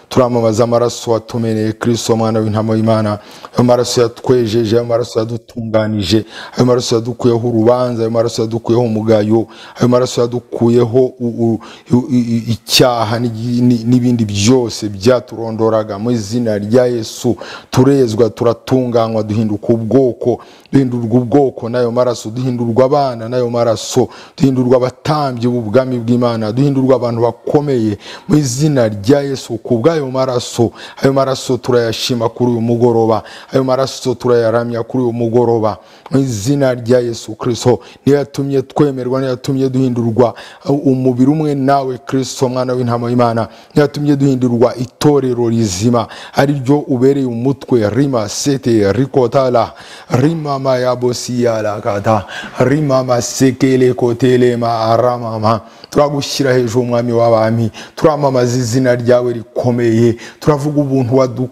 turamamaza amaraso watumeneye kristo mwana w'intama w'imana ayo maraso yatwejeje ayo maraso yadutunganije ayo maraso yadukuyeho urubanza ayo maraso yadukuyeho umugayo ayo maraso yadukuyeho u- u- u- i- i- icyaha n'igi- ni- n'ibindi byose byaturondoraga mu izina rya yesu turezwa turatunganywa duhinduka ubwoko duhindurwa ubwoko n'ayo maraso duhindurwa abana n'ayo maraso duhindurwa abatambyi b'ubwami bw'imana duhindurwa abantu bakomeye mu izina rya yesu ku bw'ayo maraso ayo maraso turayashima kuri uyu mugoroba ayo maraso turayaramya kuri uyu mugoroba mu izina rya yesu kristo niyo yatumye twemerwa niyo yatumye duhindurwa umubiri umwe nawe kristo mwana w'intama y'imana niyo yatumye duhindurwa itorero rizima ari ryo ubereye umutwe rima sete rikotala rimama yabosiyalakata rimama sekele kotelema aramama turagushyira hejuru umwami w'abami turamamaza izina ryawe rikomeye turavuga ubuntu wadu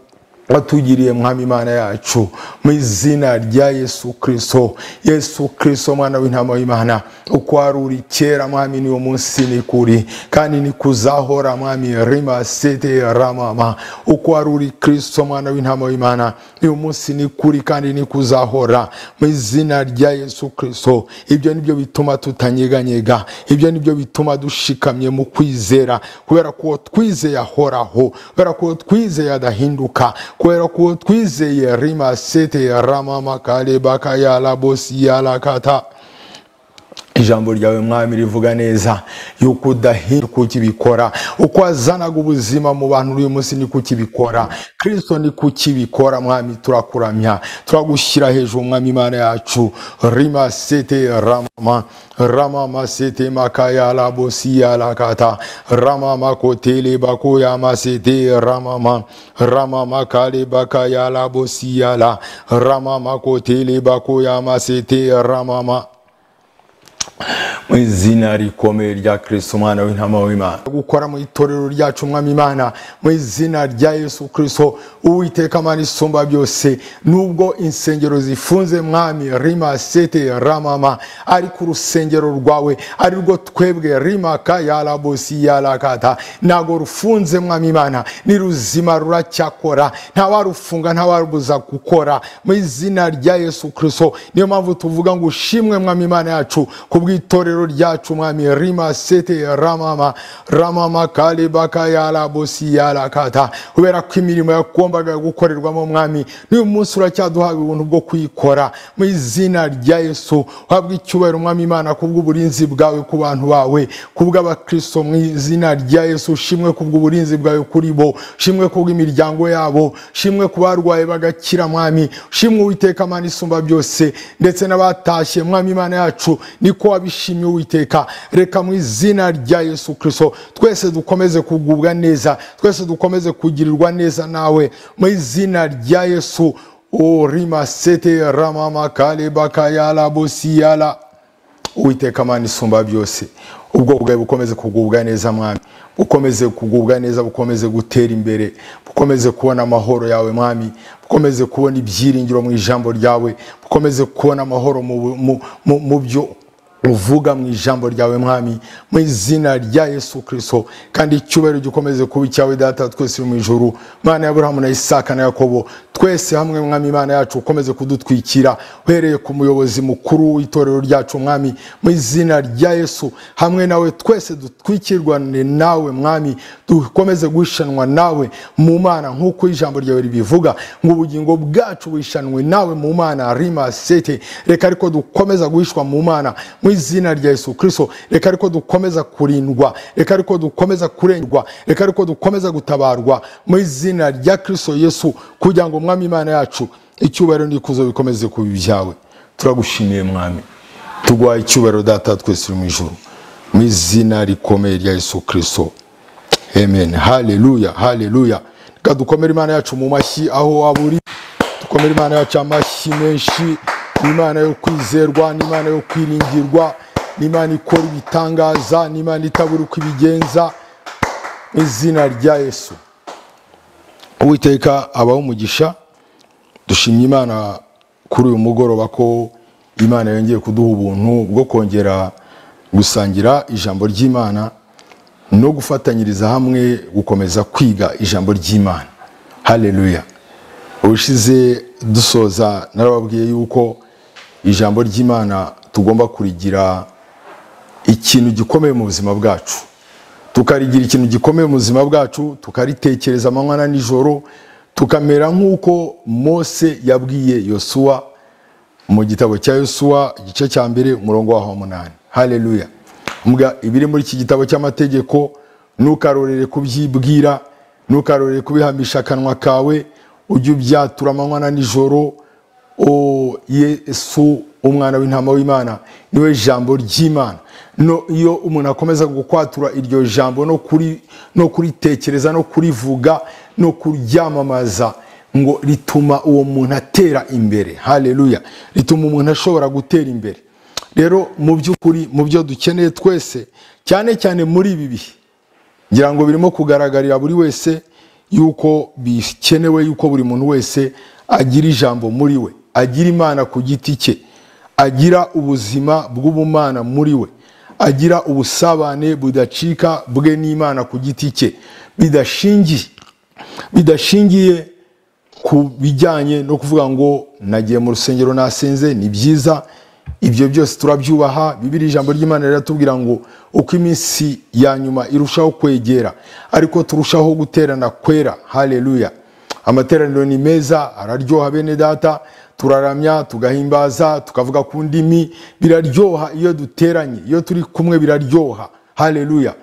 watugiriye mwami imana yacu mu izina rya yesu kristo yesu kristo mwana w'intama w'imana uko wari uri kera mwami niwo munsi ni kuri kandi nikuzahora mwami rima sete ramama uko wari uri kristo mwana w'intama w'imana uyu munsi ni kuri kandi nikuzahora mu izina rya yesu kristo ibyo nibyo bituma tutanyeganyega ibyo nibyo bituma dushikamye mu kwizera kubera ko uwo twizeye ahoraho kubera ko uwo twizeye adahinduka kubera ko uwo twizeye rima sete ramama kalebaka yalabosi yalakata ijambo ryawe mwami rivuga neza yuko udahinduka ukibikora uko wazanaga ubuzima mu bantu uyu munsi ni kukibikora kristo ni kukibikora mwami turakuramya turagushyira hejuru mwami imana yacu rima sete ramama ramama sete makaya labosi yalakata ramama kotele bakoyama sete ramama ramama kale bakaya labosi yala ramama kotele bakoyama sete ramama mu izina rikomeye rya kristo umwana w'intama w'imana gukora mu itorero ryacu mwami imana mu izina rya yesu kristo uwiteka mana isumba byose nubwo insengero zifunze mwami rima sete ramama ariko urusengero rwawe ari rwo twebwe rimaka yarabosi yarakata ntago rufunze mwami imana ni ruzima ruracyakora ntawarufunga ntawarubuza gukora mu izina rya yesu kristo niyo mpamvu tuvuga ngo ushimwe mwami imana yacu ku bw'itorero ryacu mwami rima sete ramama ramama kalibaka yarabosi yarakata kubera ko imirimo yagombaga gukorerwamo mwami n'uyu munsi uracyaduhawe ubuntu bwo kuyikora mu izina rya yesu habwa icyubahiro mwami imana ku bw'uburinzi bwawe ku bantu bawe ku bw'abakristo mu izina rya yesu shimwe ku bw'uburinzi bwawe kuri bo shimwe ku bw'imiryango yabo shimwe ku barwaye bagakira mwami shimwe uwiteka mana isumba byose ndetse n'abatashye mwami imana yacu niko wabishimye uwiteka reka mu izina rya yesu kristo twese dukomeze kugubwa neza twese dukomeze kugirirwa neza nawe mu izina rya yesu o rima sete ramama kalebaka yala bosiyala uwiteka mana isumba byose ubwoko bwawe bukomeze kugubwa neza mwami bukomeze kugubwa neza bukomeze gutera imbere bukomeze kubona amahoro yawe mwami bukomeze kubona ibyiringiro mu ijambo ryawe bukomeze kubona amahoro mu mu- mu- mu byo uvuga mu ijambo ryawe mwami mu izina rya yesu kristo kandi icyubahiro gikomeze kuba icyawe data twese uri mu ijuru mana ya burahamu na isaka na yakobo twese hamwe mwami imana yacu ukomeze kudutwikira uhereye ku muyobozi mukuru w'itorero ryacu mwami mu izina rya yesu hamwe nawe twese dutwikirwane nawe mwami dukomeze guhishanwa nawe mu mana nk'uko ijambo ryawe ribivuga ngo ubugingo bwacu buhishanwe nawe mu mana rima sete reka ariko dukomeza guhishwa mu mana mu izina rya yesu kristo reka ariko dukomeza kurindwa reka ariko dukomeza kurengwa reka ariko dukomeza gutabarwa mu izina rya kristo yesu kugira ngo mwami imana yacu icyubahiro n'ikuzo bikomeze kuba ibyawe turagushimiye mwami tuguhaye icyubahiro data twese uri mu ijuru mu izina rikomeye rya yesu kristo Amen. Haleluya, haleluya. Reka dukomere Imana yacu mu mashyi aho waba uri. Dukomere Imana yacu amashyi menshi. Ni Imana yo kwizerwa, ni Imana yo kwiringirwa, ni Imana ikora ibitangaza, ni Imana itabura uko ibigenza. Mu izina rya Yesu. Uwiteka abaho umugisha. Dushimye Imana kuri uyu mugoroba ko Imana yongeye kuduha ubuntu bwo kongera gusangira ijambo ry'Imana no gufatanyiriza hamwe gukomeza kwiga ijambo ry'imana haleluya ubushize dusoza narababwiye yuko ijambo ry'imana tugomba kurigira ikintu gikomeye mu buzima bwacu tukarigira ikintu gikomeye mu buzima bwacu tukaritekereza amanywa na nijoro tukamera nk'uko mose yabwiye yosuwa mu gitabo cya yosuwa igice cya mbere umurongo waho munani haleluya mbwa ibiri muri iki gitabo cy'amategeko ntukarorere kubyibwira ntukarorere kubihamisha akanwa kawe ujye ubyatura amanywa na nijoro o yesu umwana w'intama w'imana niwe jambo ry'imana no iyo umuntu akomeza gukwatura iryo jambo no kuri no kuritekereza no kurivuga no kuryamamaza ngo rituma uwo muntu atera imbere haleluya rituma umuntu ashobora gutera imbere rero mu by'ukuri mu byo dukeneye twese cyane cyane muri ibi bihe ngira ngo birimo kugaragarira buri wese yuko bikenewe yuko buri muntu wese agira ijambo muri we agira imana ku giti cye agira ubuzima bw'ubumana muri we agira ubusabane budacika bwe n'imana ku giti cye bidashingiye bidashingiye ku bijyanye no kuvuga ngo nagiye mu rusengero nasenze ni byiza ibyo byose turabyubaha bibiri ijambo ry'imana riratubwira ngo uko iminsi ya nyuma irushaho kwegera ariko turushaho guterana kwera haleluya amateraniro ni meza araryoha bene data turaramya tugahimbaza tukavuga ku ndimi biraryoha iyo duteranye iyo turi kumwe biraryoha haleluya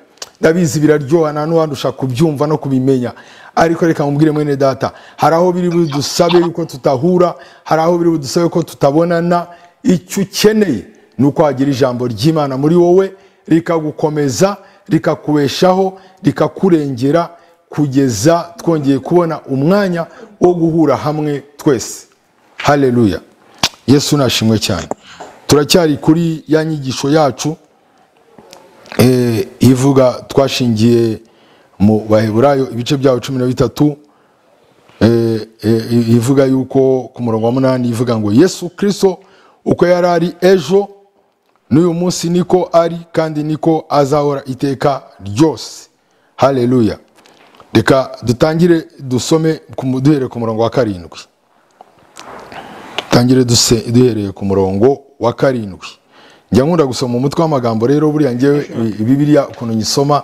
ndabizi biraryoha nta n'uwandusha kubyumva no kubimenya ariko reka mubwire mwene data hari aho biri budusabe yuko tutahura hari aho biri budusabe ko tutabonana icyo ukeneye ni uko wagira ijambo ry'imana muri wowe rikagukomeza rikakubeshaho rikakurengera kugeza twongeye kubona umwanya wo guhura hamwe twese haleluya yesu nashimwe cyane turacyari kuri ya nyigisho yacu ivuga twashingiye mu baheburayo ibice byaho cumi na bitatu ivuga yuko ku murongo wa munani ivuga ngo yesu kirisito uko yari ari ejo n'uyu munsi niko ari kandi niko azahora iteka ryose haleluya reka dutangire dusome duhereye ku murongo wa karindwi dutangire duhereye ku murongo wa karindwi njya nkunda gusoma umutwe w'amagambo rero buriya ngewe bibiriya ukuntu nyisoma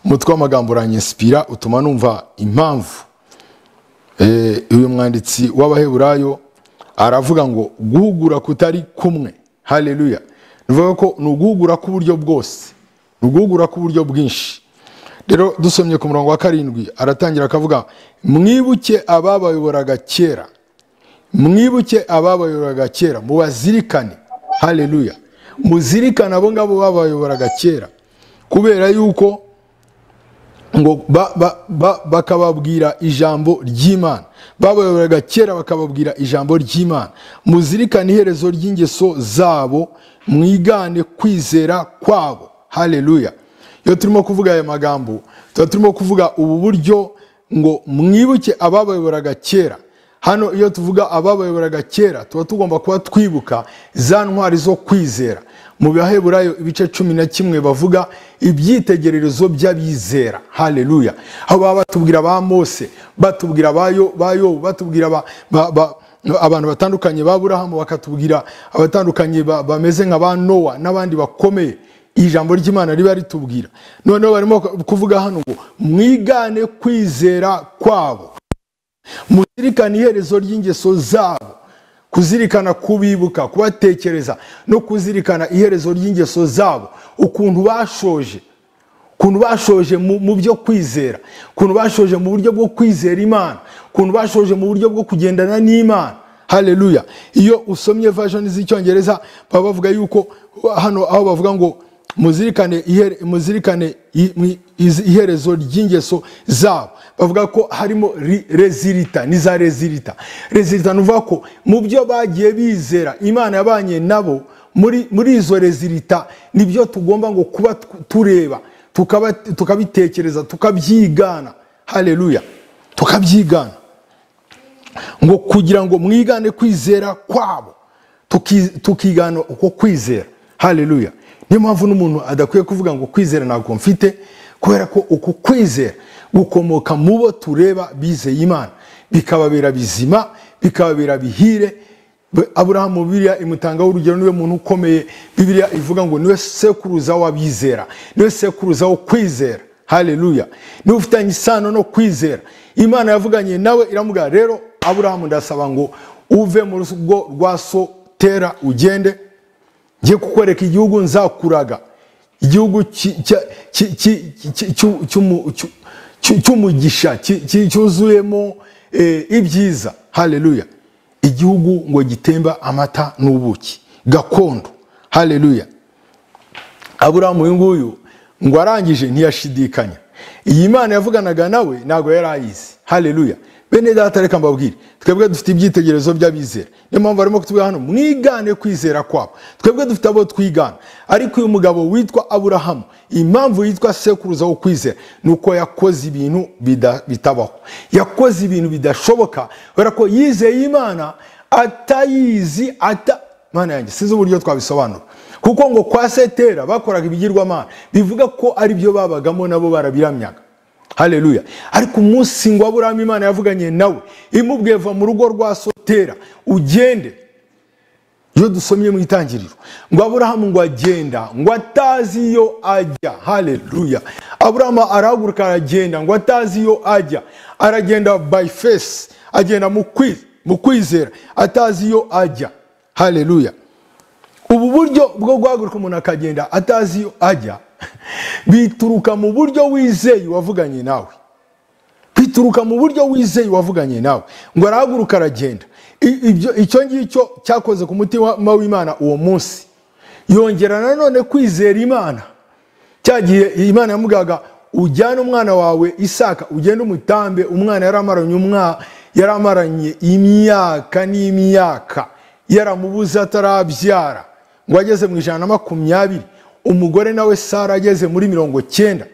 umutwe w'amagambo uranyesipira utuma numva impamvu uyu mwanditsi w'abaheburayo aravuga ngo guhugura kutari kumwe haleluya bivuga ko ni uguhugura k'uburyo bwose ni uguhugura k'uburyo bwinshi rero dusomye ku murongo wa karindwi aratangira akavuga mwibuke ababayoboraga kera mwibuke ababayoboraga kera mubazirikane haleluya muzirikane abo ngabo babayoboraga kera kubera yuko ngo bakababwira ijambo ry'imana babayoboraga kera bakababwira ijambo ry'imana muzirikane iherezo ry'ingeso zabo mwigane kwizera kwabo haleluya iyo turimo kuvuga aya magambo tuba turimo kuvuga ubu buryo ngo mwibuke ababayoboraga kera hano iyo tuvuga ababayoboraga kera tuba tugomba kuba twibuka za ntwari zo kwizera mu baheburayo ibice cumi na kimwe bavuga ibyitegererezo by'abizera haleluya aho baba batubwira ba mose batubwira ba yobu batubwira abantu batandukanye ba burahamu bakatubwira abatandukanye bameze nka ba nowa n'abandi bakomeye ijambo ry'imana riba ritubwira noneho barimo kuvuga hano ngo mwigane kwizera kwabo muzirikane iherezo ry'ingeso zabo kuzirikana kubibuka kubatekereza no kuzirikana iherezo ry'ingeso zabo ukuntu bashoje ukuntu bashoje mu byo kwizera ukuntu bashoje mu buryo bwo kwizera imana ukuntu bashoje mu buryo bwo kugendana n'imana haleluya iyo usomye vashoni z'icyongereza baba bavuga yuko hano aho bavuga ngo muzirikane muzirikane iherezo ry'ingeso zabo bavuga ko harimo rezirita n'iza rezirita rezirita ni uvuga ko mu byo bagiye bizera imana yabanye nabo muri izo rezirita nibyo tugomba ngo kuba tureba tukabitekereza tukabyigana haleluya tukabyigana ngo kugira ngo mwigane kwizera kwabo tukigana uko kwizera haleluya niyo mpamvu n'umuntu adakwiye kuvuga ngo kwizera ntabwo mfite kubera ko uku kwizera gukomoka mu bo tureba bizeye imana bikababera bizima bikababera bihire aburahamu bibiriya imutangaho urugero niwe muntu ukomeye bibiriya ivuga ngo niwe sekuruza w'abizera niwe sekuruza wo kwizera haleluya niwe ufitanye isano no kwizera imana yavuganye nawe iramubwira rero aburahamu ndasaba ngo uve mu rugo rwa so tera ugende njye kukwereka igihugu nzakuraga igihugu cy'umugisha cyuzuyemo ibyiza haleluya igihugu ngo gitemba amata n'ubuki gakondo haleluya aburahamu uyu nguyu ngo arangije ntiyashidikanya iyi mana yavuganaga nawe ntabwo yari ayizi haleluya bene data reka mbabwire twebwe dufite ibyitegererezo by'abizera niyo mpamvu barimo kutubwira hano mwigane kwizera kwabo twebwe dufite abo twigana ariko uyu mugabo witwa aburahamu impamvu yitwa sekuruza wo kwizera ni uko yakoze ibintu bida- bitabaho yakoze ibintu bidashoboka kubera ko yizeye imana atayizi ata mana yanjye sinzi uburyo twabisobanura kuko ngo kwa setera bakoraga ibigirwamana bivuga ko ari byo babagamo nabo barabiramyaga haleluya ariko umunsi ngo aburahamu imana yavuganye nawe imubwiye va mu rugo rwa sotera ugende iyo dusomye mu itangiriro ngo aburahamu ngo agenda ngo atazi iyo ajya haleluya aburahamu arahaguruka aragenda ngo atazi iyo ajya aragenda by face agenda mu kwi- mu kwizera atazi iyo ajya haleluya ubu buryo bwo guhaguruka umuntu akagenda atazi iyo ajya bituruka mu buryo wizeye wavuganye nawe bituruka mu buryo wizeye wavuganye nawe ngo arahaguruka aragenda I- ibyo- icyo ngicyo cyakoze ku mutima w'imana uwo munsi yongera nanone kwizera imana cya gihe imana yamugaga ujyane umwana wawe isaka ugende umutambe umwana yaramaranye umwa yaramaranye imyaka n'imyaka yaramubuze atarabyara ngo ageze mu ijana na makumyabiri umugore nawe sara ageze muri mirongo cyenda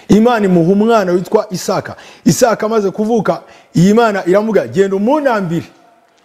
imana imuha umwana witwa isaka isaka amaze kuvuka iyi mana iramubwira genda umunambire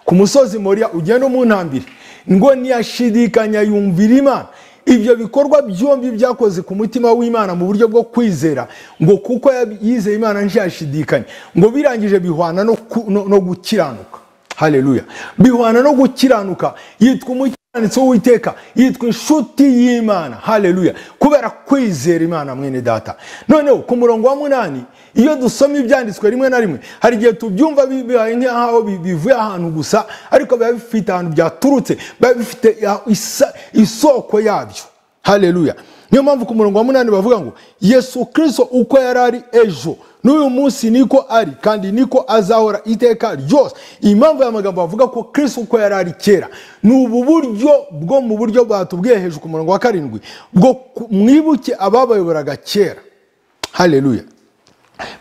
ku musozi moriya ugenda umunambire ngo ntiyashidikanya yumvira imana ibyo bikorwa byombi byakoze ku mutima w'imana mu buryo bwo kwizera ngo kuko yab- yizeye imana ntiyashidikanya ngo birangije bihwana no, ku- no, no gukiranuka haleluya bihwana no gukiranuka yitwa umukiranutsi w'uwiteka yitwa inshuti y'imana haleluya kubera kwizera imana mwene data noneho ku murongo wa munani iyo dusoma ibyanditswe rimwe na rimwe hari igihe tubyumva bibaye nk'aho bi- bivuye ahantu gusa ariko biba bifite ahantu byaturutse biba bifite ya- isa- isoko yabyo haleluya niyo mpamvu ku murongo wa munani bavuga ngo yesu kirisito uko yari ari ejo n'uyu munsi niko ari kandi niko azahora iteka ryose impamvu aya magambo bavuga ko kirisito uko yari ari kera ni ubu buryo bwo mu buryo batubwiye hejuru ku murongo wa karindwi bwo ku- mwibuke ababayoboraga kera haleluya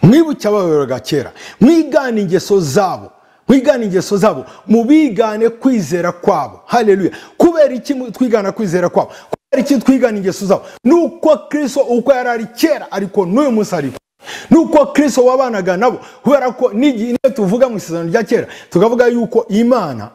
mwibuke abayoboraga kera mwigane ingeso zabo mwigane ingeso zabo mubigane kwizera kwabo haleluya kubera iki mu- twigana kwizera kwabo kubera iki twigana ingeso zabo nuko kristo uko yari ari kera ariko n'uyu munsi ariko nuko kristo wabanaga nabo kubera ko n'igihe niyo tuvuga mu isezerano rya kera tukavuga yuko imana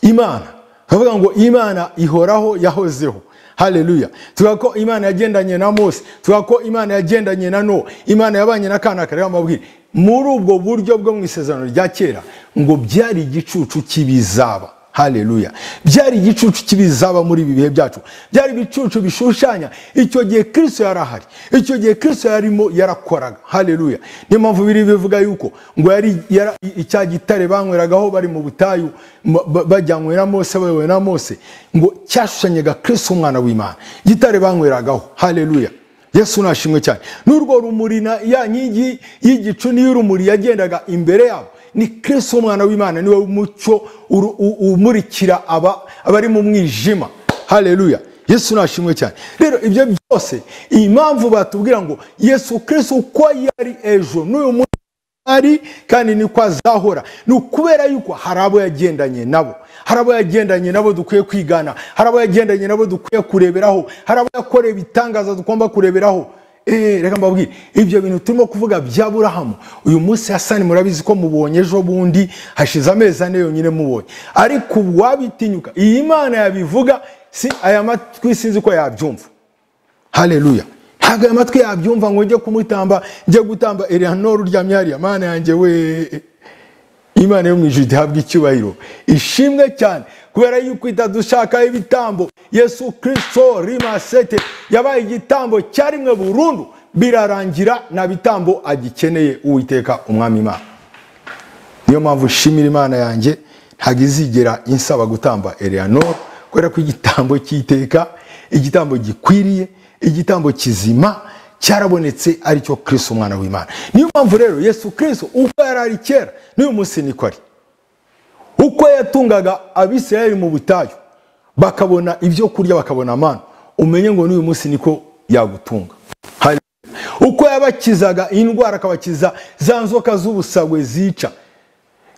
imana tukavuga ngo imana ihoraho yahozeho haleluya tuvuga ko imana yagendanye na mose tuvuga ko imana yagendanye na nowa imana yabanye na kanaka reba mabwire muri ubwo buryo bwo mu isezerano rya kera ngo byari igicucu cy'ibizaba haleluya byari igicucu cy'ibizaba muri ibi bihe byacu byari ibicucu bishushanya icyo gihe kristo yari ahari icyo gihe kristo yarimo yarakoraga haleluya niyo mpamvu biri bivuga yuko ngo yari yara- icya gitare banyweragaho bari mu butayu ma- ba- bajyanywe na mose bayobowe na mose ngo cyashushanyaga kristo umwana w'imana gitare banyweragaho haleluya yesu nashimwe cyane n'urwo rumuri na ya nkingi y'igicu niyo urumuri yagendaga imbere yabo ni kristo umwana w'imana niwe mucyo uru- u- umurikira aba- abari mu mwijima haleluya yesu nashimwe cyane rero ibyo byose impamvu batubwira ngo yesu kristo uko yari ejo n'uyu munsi ari kandi niko azahora ni ukubera yuko hari abo yagendanye nabo hari abo yagendanye nabo dukwiye kwigana hari abo yagendanye nabo dukwiye kureberaho hari abo yakoreye ibitangaza tugomba kureberaho Eh, reka mbabwire ibyo bintu turimo kuvuga bya burahamu uyu munsi hasani murabizi ko mubonye ejo bundi hashize amezi ane yonyine mubonye ariko uwabitinyuka iyi mana yabivuga si aya matwi sinzi ko yabyumva haleluya ntabwo aya matwi yabyumva ngo njye kumutamba njye gutamba Eleanor uryamye hariya mana yanjye we imana yo mu ijuru ihabwa icyubahiro ishimwe cyane kubera yuko itadushaka ibitambo yesu kirisito rimasete yabaye igitambo cyarimwe burundu birarangira nta bitambo agikeneye uwiteka umwami imana niyo mpamvu ishimira imana yanjye ntabwo izigera insaba gutamba Eleanor kubera ko igitambo cyiteka igitambo gikwiriye igitambo kizima cyarabonetse aricyo kirisito umwana w'imana niyo mpamvu rero yesu kirisito uko yari ari kera n'uyu munsi niko ari uko yatungaga abisirayeli mu butayu bakabona ibyo kurya bakabona amana umenye ngo n'uyu munsi niko yagutunga uko yabakizaga indwara akabakiza za nzoka z'ubusagwe zica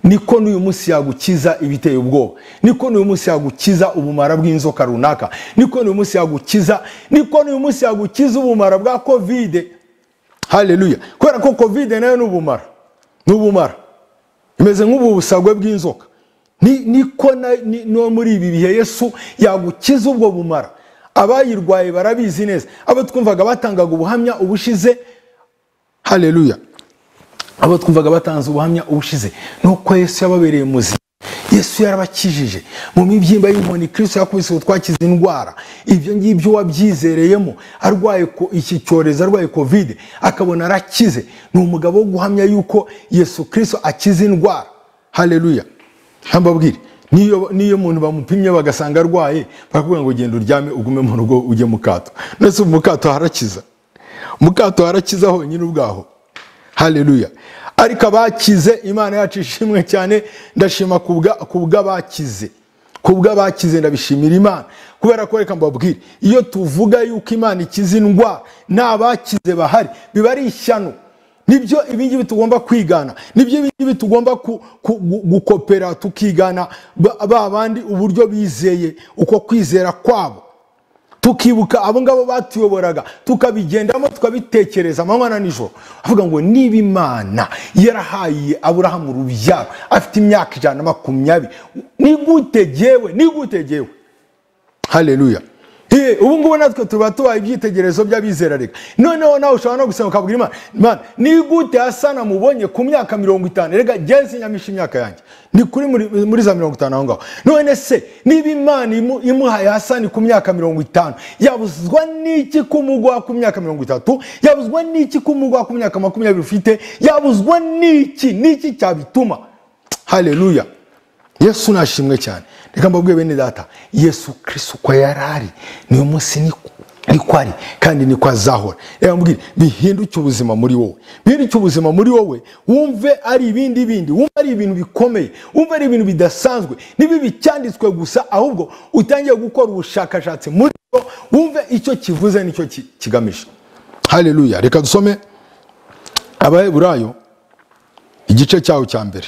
niko n'uyu munsi yagukiza ibiteye ubwoba niko n'uyu munsi yagukiza ubumara bw'inzoka runaka niko n'uyu munsi yagukiza niko n'uyu munsi yagukiza ubumara bwa kovide haleluya kubera ko kovide nayo ni ubumara ni ubumara imeze nk'ubu busagwe bw'inzoka Ni- niko na- ni- no muri ibi bihe yesu yagukiza ubwo bumara abayirwaye barabizi neza abo twumvaga batangaga ubuhamya ubushize haleluya abo twumvaga batanze ubuhamya ubushize ni uko yesu yababereye muzima yesu yarabakijije mu mibyimba y'inkoni kirisito yakubise utwakiza indwara ibyo ngibyo wabyizereyemo arwaye ko- iki cyorezo arwaye kovide akabona arakize ni umugabo wo guhamya yuko yesu kirisito akiza indwara haleluya ntambabwire niyo niyo muntu bamupimye bagasanga arwaye barakubwira ngo genda uryame ugume mu rugo ujye mu kato ndetse mu kato harakiza mu kato harakiza honyine ubwaho haleluya ariko abakize imana yacu ishimwe cyane ndashima ku bwa- ku bw'abakize ku bw'abakize ndabishimira imana kubera ko reka mbabwire iyo tuvuga yuko imana ikiza indwara nta bakize bahari biba ari ishyano nibyo ibingibi tugomba kwigana nibyo ibingibi tugomba ku- ku- gu- gukopera tukigana ba ba bandi uburyo bizeye uko kwizera kwabo tukibuka abo ngabo batuyoboraga tukabigendamo tukabitekereza amanywa na nijoro avuga ngo niba imana yarahaye aburahamu urubyaro afite imyaka ijana na makumyabiri ni gute jyewe ni gute jyewe haleluya Eh, ubu ngubu natwe tuba tubaye ibyitegererezo by'abizera reka noneho nawe ushobora no gusenga ukabwira imana imana ni gute hasana mubonye ku myaka mirongo itanu reka genzi nyamisha imyaka yanjye ni kuri muri, muri za mirongo itanu aho ngaho none se niba imana imu- imuhaye hasani ku myaka mirongo itanu yabuzwa n'iki kumugwa ku myaka mirongo itatu yabuzwa n'iki kumugwa ku myaka makumyabiri ufite yabuzwa n'iki n'iki cyabituma haleluya yesu nashimwe cyane reka mbabwiye bene data yesu kristo uko yari ari niyo munsi niko niko ari kandi niko azahora reka mbwire bihinduke ubuzima muri wowe bihinduke ubuzima muri wowe wumve ari ibindi bindi wumve ari ibintu bikomeye wumve ari ibintu bidasanzwe ntibibe icyanditswe gusa ahubwo utangiye gukora ubushakashatsi muri bwo wumve icyo kivuze n'icyo ki- kigamije haleluya reka dusome abaheburayo igice cyaho cya mbere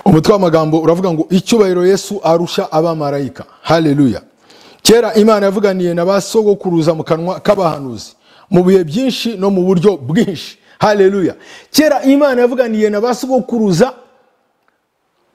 umutwe w'amagambo uravuga ngo icyubahiro yesu arusha abamarayika haleluya kera imana yavuganiye na ba sogokuruza mu kanwa k'abahanuzi mu bihe byinshi no mu buryo bwinshi haleluya kera imana yavuganiye na ba sogokuruza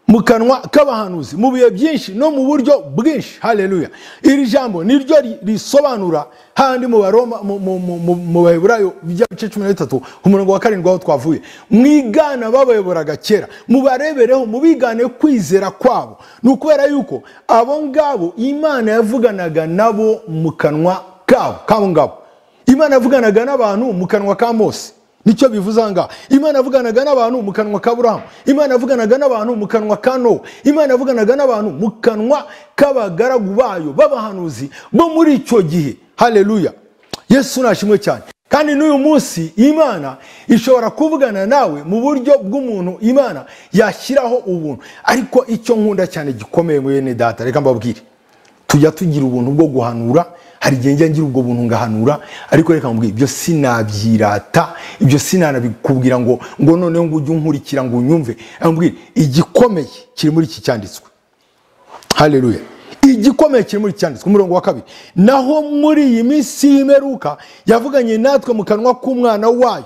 mu kanwa k'abahanuzi mu bihe byinshi no mu buryo bwinshi haleluya iri jambo niryo ri- risobanura handi mu baroma mu- mu- mu- mu- mu baheburayo by'ibice cumi na bitatu ku murongo wa karindwi aho twavuye mwigana babayoboraga kera mubarebereho mubigane kwizera kwabo ni ukubera yuko abo ngabo imana yavuganaga nabo mu kanwa kabo kabo ngabo imana yavuganaga n'abantu mu kanwa ka mose nicyo bivuze aha ngaha imana yavuganaga n'abantu mu kanwa ka burahamu imana yavuganaga n'abantu mu kanwa ka nowa imana yavuganaga n'abantu mu kanwa k'abagaragu bayo b'abahanuzi bo muri icyo gihe haleluya yesu nashimwe cyane kandi n'uyu munsi imana ishobora kuvugana nawe mu buryo bw'umuntu imana yashyiraho ubuntu ariko icyo nkunda cyane gikomeye mwene data reka mbabwire tujya tugira ubuntu bwo guhanura hari igihe njya ngira ubwo buntu ngahanura ariko reka mubwire ibyo sinabyirata ibyo sinanabikubwira ngo ngo noneho ngo ujye unkurikira ngo unyumve Reka mubwire igikomeye kiri muri iki cyanditswe haleluya igikomeye kiri muri iki cyanditswe umurongo wa kabiri naho muri iyi minsi y'imperuka yavuganye natwe mu kanwa k'umwana wayo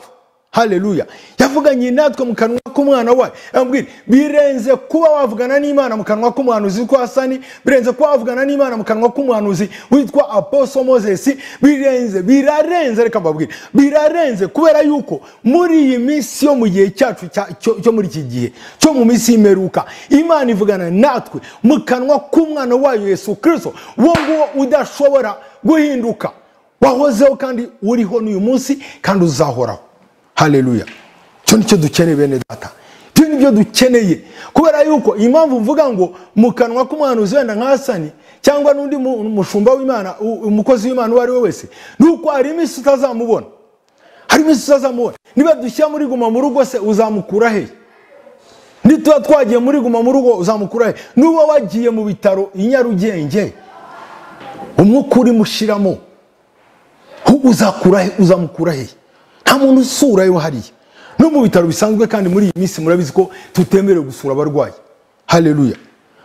haleluya yavuganye natwe mu kanwa k'umwana wayo yamubwira birenze kuba wavugana n'imana mu kanwa k'umuhanuzi witwa hasani birenze kuba wavugana n'imana mu kanwa k'umuhanuzi witwa aposo moses birenze birarenze reka mbabwire birarenze kubera yuko muri iyi minsi yo mu gihe cyacu cya- cyo cyo muri iki gihe cyo mu minsi y'imperuka imana ivugana natwe mu kanwa k'umwana wayo yesu kirisito wo nguwo udashobora guhinduka wahozeho kandi uriho n'uyu munsi kandi uzahoraho haleluya icyo nicyo dukeneye bene data ibyo ni byo dukeneye kubera yuko impamvu mvuga ngo mu kanwa k'umuhanuzi wenda nka hasani cyangwa n'undi mu- mushumba w'imana u- umukozi w'imana uwo ari we wese ni uko hari iminsi utazamubona hari iminsi utazamubona niba dushyira muri guma mu rugo se uzamukura hehe nituba twagiye muri guma mu rugo uzamukura hehe n'uba wagiye mu bitaro i nyarugenge umwuka urimushiramo uzakura he uzamukura he nta muntu usurayo hariya no mu bitaro bisanzwe kandi muri iyi minsi murabizi ko tutemerewe gusura abarwayi haleluya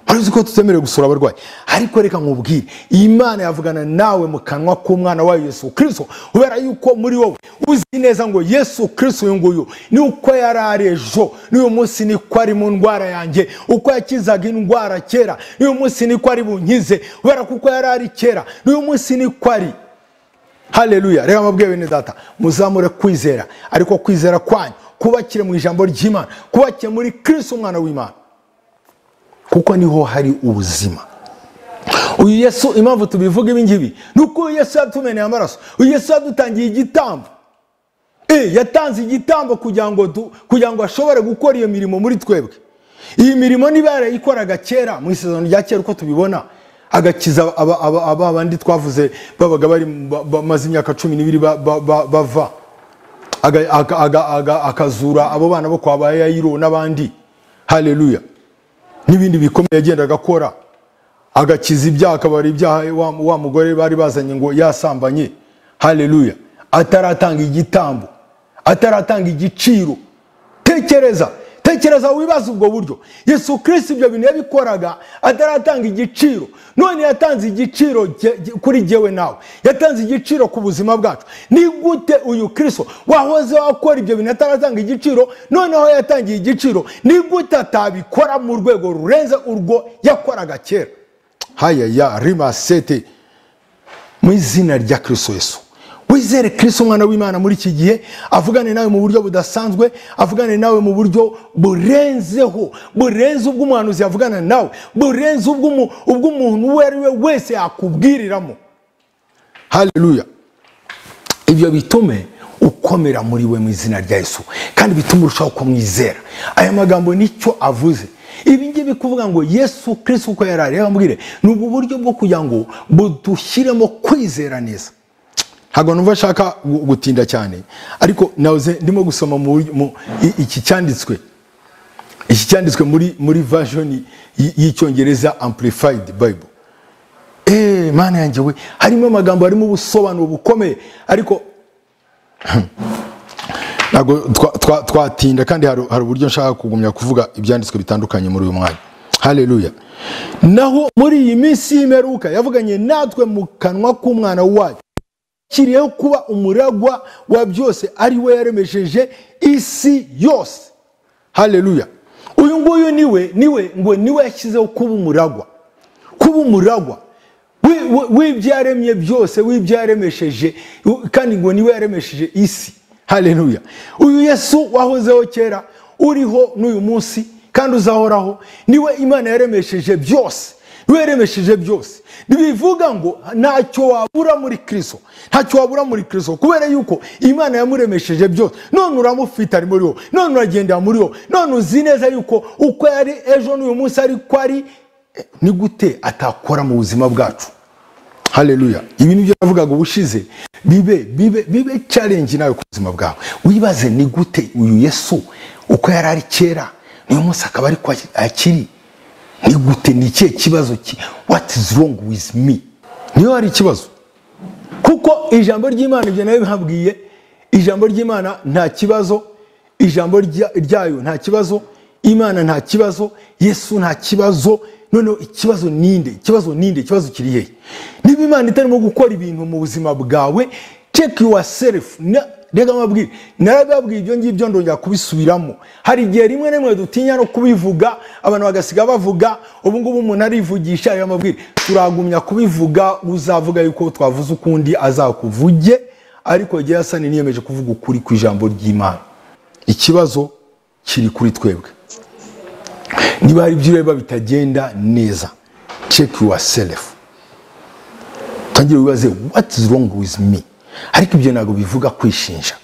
murabizi ko tutemerewe gusura abarwayi ariko reka nkubwire imana yavugana nawe mu kanwa k'umwana wayo yesu kirisito kubera yuko muri wowe uzi neza ngo yesu kirisito uyu nguyu ni uko yari ari ejo n'uyu munsi niko ari mu ndwara yanjye uko yakizaga indwara kera n'uyu munsi niko ari bunkize kubera kuko yari ari kera n'uyu munsi niko ari haleluya reka mabwiye bene data muzamure kwizera ariko kwizera kwanyu kubakire mu ijambo ry'imana kubakire muri kristo umwana w'imana kuko niho hari ubuzima uyu yesu impamvu tubivuga ibi ngibi ni uko uyu yesu yatumeneye amaraso uyu yesu yadutangiye igitambo E, yatanze igitambo kugira ngo du- kugira ngo ashobore gukora iyo mirimo muri twebwe iyi mirimo niba yarayikoraga kera mu isezerano rya kera uko tubibona agakiza aba- aba- aba bandi twavuze babaga bari ba- bamaze imyaka cumi n'ibiri ba- ba- ba- bava Aga- aga- aga- aga- akazura abo bana bo kwa ba yayiro n'abandi haleluya n'ibindi bikomeye yagendaga akora agakiza ibyaha akabara ibyaha wa, wa mugore bari bazanye ngo yasambanye haleluya ataratanga igitambo ataratanga igiciro tekereza tekereza wibaza ubwo buryo yesu kirisito ibyo bintu yabikoraga ataratanga igiciro none yatanze igiciro jye- jye- kuri jyewe nawe yatanze igiciro ku buzima bwacu ni gute uyu kirisito wahoze akora ibyo bintu ataratanga igiciro noneho yatangiye igiciro ni gute atabikora mu rwego rurenze urwo yakoraga kera hayaya rima sete mu izina rya kirisito yesu wizere kirisito umwana w'imana muri iki gihe avugane nawe mu buryo budasanzwe avugane nawe mu buryo burenzeho burenze ubw'umuhanuzi yavugana nawe burenze ubw'umu- ubw'umuntu uwo ari we wese yakubwiriramo haleluya ibyo bitume ukomera muri we mu izina rya yesu kandi bitume urushaho kumwizera aya magambo nicyo avuze ibi ngibi kuvuga ngo yesu kirisito uko yari ari yababwire ni ubu buryo bwo kugira ngo budushyiremo kwizera neza ntabwo numva nshaka gu- gutinda cyane ariko nahoze ndimo gusoma mu buryo- mu- i- iki cyanditswe iki cyanditswe muri muri version y- y'icyongereza amplified bible eee mana yanjye we harimo amagambo harimo ubusobanuro bukomeye ariko ntabwo twa- twa- twatinda kandi hari hari uburyo nshaka kugumya kuvuga ibyanditswe bitandukanye muri uyu mwanya haleluya naho muri iyi minsi y'imperuka yavuganye natwe mu kanwa k'umwana wayo kiriyeho kuba umuragwa wa byose ari we yaremesheje isi yose haleluya uyu nguyu niwe niwe ngo niwe yashyizeho kuba umuragwa kuba umuragwa wi- wi- w'ibyo yaremye byose w'ibyo yaremesheje u- kandi ngo niwe yaremesheje isi haleluya uyu yesu wahozeho kera uriho n'uyu munsi kandi uzahoraho niwe imana yaremesheje byose niwe yaremesheje byose ntibivuga ngo ntacyo wabura muri kristo ntacyo wabura muri kristo kubera yuko imana yamuremesheje byose none uramufite ari muri wowe none uragendera muri wowe none uzi neza yuko uko yari ejo n'uyu munsi ariko ari ni gute atakora mu buzima bwacu haleluya ibi nibyo navugaga ubushize bibe bibe bibe challenge nawe ku buzima bwawe wibaze ni gute uyu yesu uko yari ari kera niyo munsi akaba ariko akiri ni gute ni ikihe kibazo ki what is wrong with me niyo hari ikibazo kuko ijambo ry'imana ibyo nawe bihabwiye ijambo ry'imana nta kibazo ijambo rya- ryayo nta kibazo imana nta kibazo yesu nta kibazo noneho ikibazo ninde ikibazo ninde ikibazo kiri hehe niba imana itarimo gukora ibintu mu buzima bwawe check yourself na- rega amabwire narababwiye ibyo ngibyo ndongera kubisubiramo hari igihe rimwe na rimwe dutinya no kubivuga abantu bagasiga bavuga ubu ngubu umuntu arivugisha rega amabwire turagumya kubivuga uzavuga yuko twavuze ukundi azakuvuge ariko igihe yasani niyemeje kuvuga ukuri ku ijambo ry'imana ikibazo kiri kuri twebwe niba hari ibyo ureba bitagenda neza check yourself utangire wibaze what is wrong with me ariko ibyo ntabwo bivuga kwishinja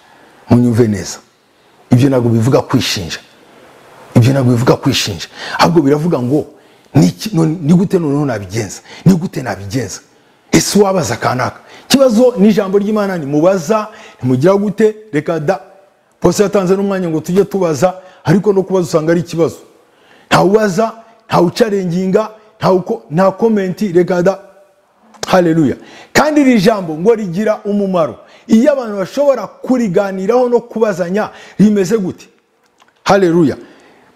munyumve neza ibyo ntabwo bivuga kwishinja ibyo ntabwo bivuga kwishinja ahubwo biravuga ngo "Niki- none- ni gute noneho nabigenza ni gute nabigenza ese wabaza kanaka ikibazo ni ijambo ry'imana nimubaza nimugira gute reka da bose yatanze n'umwanya ngo tujye tubaza ariko no kubaza usanga ari ikibazo ntawubaza ntawucarenginga ntawuko- nta komenti reka da haleluya kandi iri jambo ngo rigira umumaro iyo abantu bashobora kuriganiraho no kubazanya rimeze gute haleluya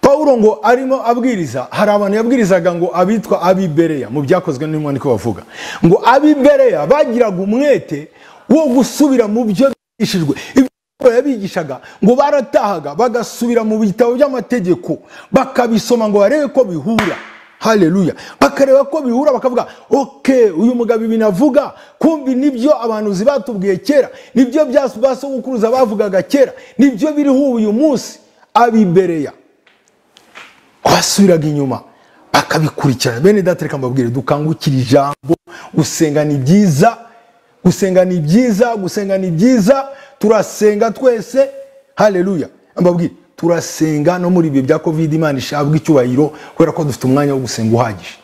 pawulo ngo arimo abwiriza hari abantu yabwirizaga ngo abitwa abibereya mu byakozwe n'umwandiko bavuga ngo abibereya bagiraga umwete wo gusubira mu byo bigishijwe Ibyo Pawulo yabigishaga ngo baratahaga bagasubira mu bitabo by'amategeko bakabisoma ngo barebe ko bihura haleluya bakareba ko bihura bakavuga ok uyu mugabo ibi navuga kumbi nibyo abahanuzi batubwiye kera nibyo bya ba sogokuruza bavugaga kera nibyo biriho uyu munsi abibereya basubiraga inyuma bakabikurikirana bene data reka mbabwire dukangukire ijambo gusenga ni byiza gusenga ni byiza gusenga ni byiza turasenga twese haleluya mbabwire turasenga no muri ibihe bya covid imana ishabwa icyubahiro kubera ko dufite umwanya wo gusenga uhagije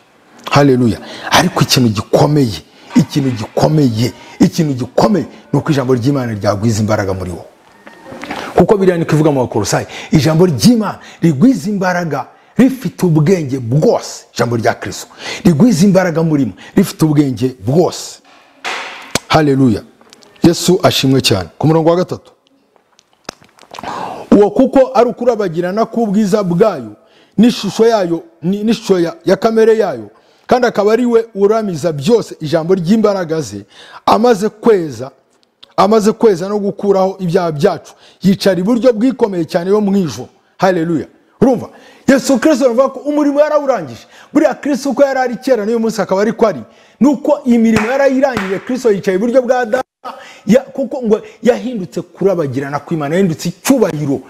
haleluya ariko ikintu gikomeye ikintu gikomeye ikintu gikomeye ni uko ijambo ry'imana ryagwiza imbaraga muri wowe kuko biriya niko ivuga mu bakorosayi ijambo ry'imana rigwiza imbaraga rifite ubwenge bwose ijambo rya kirisito rigwiza imbaraga murimo rifite ubwenge bwose haleluya yesu ashimwe cyane ku murongo wa gatatu uwo kuko ari ukurabagirana k'ubwiza bwayo n'ishusho yayo ni- n'ishusho ya, ya kamere yayo kandi akaba ari we uramiza byose ijambo ry'imbaraga ze amaze kweza amaze kweza no gukuraho ibyaha byacu yicara iburyo bwikomeye cyane yo mu ijoro haleluya urumva yesu kirisito aravuga ko umurimo yarawurangije buriya kirisito uko yari ari kera n'uyu munsi akaba ariko ari nuko imirimo yarayirangije kirisito yicaye iburyo bwa data ya- kuko ngo yahindutse kurabagirana kw'imana yahindutse icyubahiro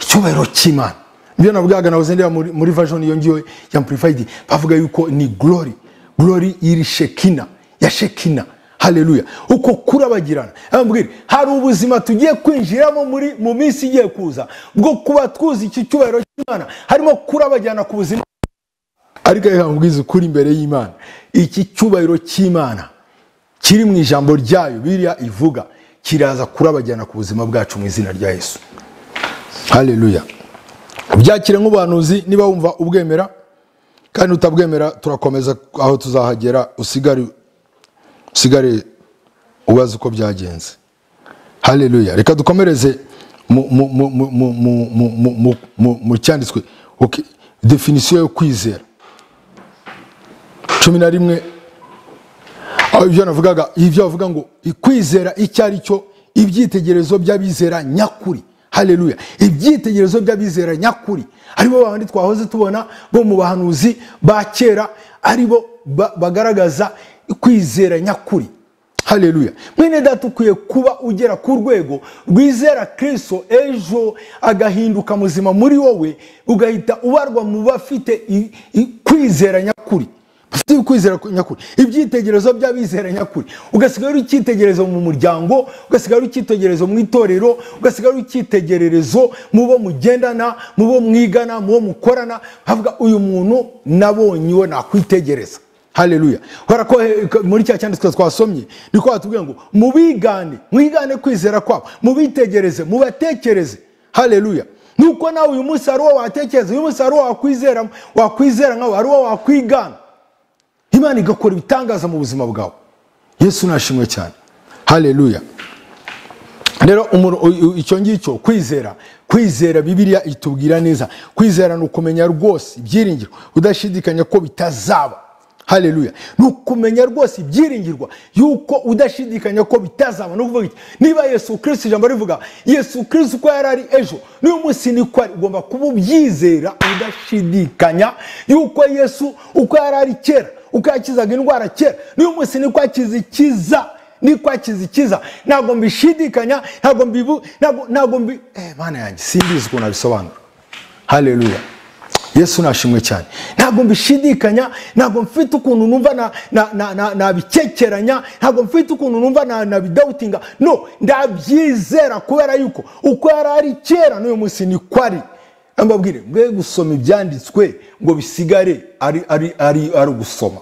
icyubahiro cy'imana ibyo nabwaga nawe zendera muri, muri version iyo ngiyo ya amplified bavuga yuko ni glory glory iri shekina ya shekina haleluya uko kurabagirana ambwira hari ubuzima tugiye kwinjiramo muri mu minsi igiye kuza bwo kuba twuzi iki cyubahiro cy'imana harimo kurabagirana ku buzima ariko reka nkubwize ukuri imbere y'imana iki cyubahiro cy'imana kiri mu ijambo ryayo biriya ivuga kiraza kurabagirana ku buzima bwacu mu izina rya yesu haleluya byakire nk'ubuhanuzi niba wumva ubwemera kandi utabwemera turakomeza aho tuzahagera usigare usigare ubaze uko byagenze haleluya reka dukomereze mu- mu- mu- mu- mu- mu- mu- mu- mu- mu- mu cyanditswe Ok, definisiyo yo kwizera cumi na rimwe aho ibyo navugaga ibyo bavuga ngo kwizera icyo ari cyo ibyitegerezo by'abizera nyakuri haleluya ibyitegerezo by'abizera nyakuri aribo babandi twahoze tubona bo mu bahanuzi ba kera aribo ba- bagaragaza kwizera nyakuri haleluya mwene data ukwiye kuba ugera ku rwego rwizera kirisito ejo agahinduka muzima muri wowe ugahita ubarwa mu bafite i- i- kwizera nyakuri bafite ukwizera nyakuri ibyitegerezo by'abizera nyakuri ugasigaye uri icyitegererezo mu muryango ugasigaye uri icyitegererezo mu itorero ugasigaye uri icyitegererezo mu bo mugendana mu bo mwigana mu bo mukorana havuga uyu muntu nabonye iwe nakwitegereza haleluya kubera ko eh, ko- muri cya cyanditswe twasomye niko batubwira ngo mubigane mwigane kwizera kwabo mubitegereze mubatekereze haleluya nuko nawe uyu munsi hari uwo watekereza uyu munsi hari uwo wakwizera wakwizera nkawe hari uwo wakwigana imana igakora ibitangaza mu buzima bwawe yesu nashimwe cyane haleluya rero umuro- u- u- icyo ngicyo kwizera kwizera bibiliya itubwira neza kwizera ni ukumenya rwose ibyiringiro udashidikanya ko bitazaba haleluya ni ukumenya rwose ibyiringirwa yuko udashidikanya ko bitazaba ni ukuvuga iki niba yesu kirisiti ijambo rivuga yesu kirisiti uko yari ari ejo n'uyu munsi niko ari ugomba kuba ubyizera udashidikanya yuko yesu uko yari ari kera uko yakizaga indwara kera n'uyu munsi niko akiza ikiza niko akiza ikiza ntabwo mbishidikanya ntabwo mbibu ntabwo ntabwo mbi eh, mana yanjye simbizi ukuntu abisobanura haleluya yesu nashimwe cyane ntabwo mbishidikanya ntabwo mfite ukuntu numva na- na- na- na- nabikekeranya ntabwo mfite ukuntu numva na- nabidawutinga no ndabyizera kubera yuko uko yari ari kera n'uyu munsi ni ko ari mbabwire mwe gusoma ibyanditswe ngo bisigare ari ari ari ari ugusoma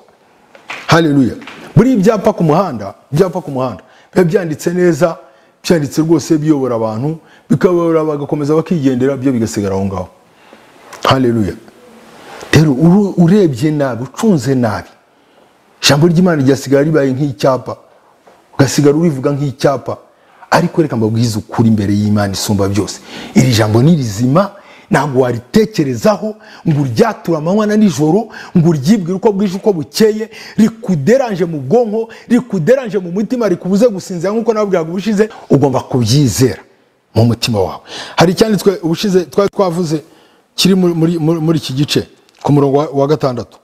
haleluya buri ibyapa ku muhanda ibyapa ku muhanda biba byanditse neza byanditse rwose biyobora abantu bikabayobora bagakomeza bakigendera byo bigasigara aho ngaho haleluya rero uru- urebye nabi ucunze nabi ijambo ry'imana ryasigara ribaye nk'icyapa ugasigara urivuga nk'icyapa ariko reka mbabwize ukuri imbere y'imana isumba byose iri jambo ni rizima ntabwo waritekerezaho ngo uryature amanywa na nijoro ngo uryibwire uko bwije uko bukeye rikuderanje mu bwonko rikuderanje mu mutima rikubuze gusinzira nk'uko nababwiraga ubushize ugomba kubyizera mu mutima wawe hari icyanditswe ubushize twari twavuze kiri muri, muri, muri, muri iki gice ku murongo wa, wa gatandatu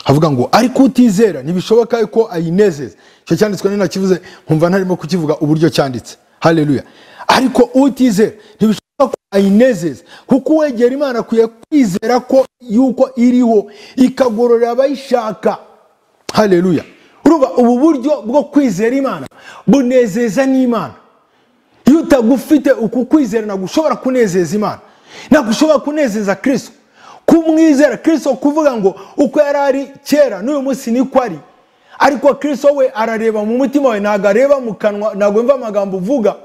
havuga ngo ariko utizera ntibishoboka ko ayinezeza icyo cyanditswe nari nakivuze nkumva ntarimo kukivuga uburyo cyanditse haleluya ariko utizera ntibishoboka ko ayinezeza kuko uwegera imana akwiye kwizera ko yuko iriho ikagororera abayishaka haleluya urumva ubu buryo bwo kwizera imana bunezeza n'imana iyo utagufite uku kwizera ntabwo ushobora kunezeza imana ntabwo ushobora kunezeza kirisito kumwizera kirisito kuvuga ngo uko yari ari kera n'uyu munsi niko ari ariko kirisito we arareba mu mutima wawe ntabwo areba mu kanwa ntabwo yumva amagambo uvuga